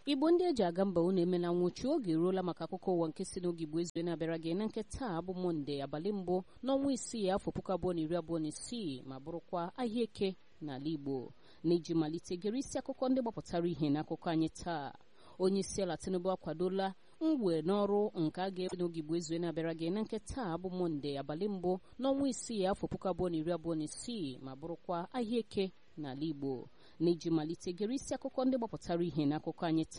igbo ndị eji aga mba unu emela nwụchi oge eruola maka akụkọ ụwa nke si n'oge igbo ezue na-abịara gị na nke taa bụ mọnde abalị mbụ n'ọnwa isii afọ puku abụọ na iri abụọ na isii ma bụrụkwa ahịa eke n'ala igbo na-eji malite gere isi akụkọ ndị gbapụtara ihe n'akụkọ anyị taa onye isi ala tinubu akwadola mwe n'ọrụ nke a ga-ewe n'oge igbo ezue na-abịara gị na nke taa bụ mọnde abalị mbụ n'ọnwa isii afọ puku abụọ na iri abụọ na isii ma bụrụkwa ahịa eke n'ala igbo na-eji malite gere isi akụkọ ndị gbapụtara ihe n'akụkọ anyị taa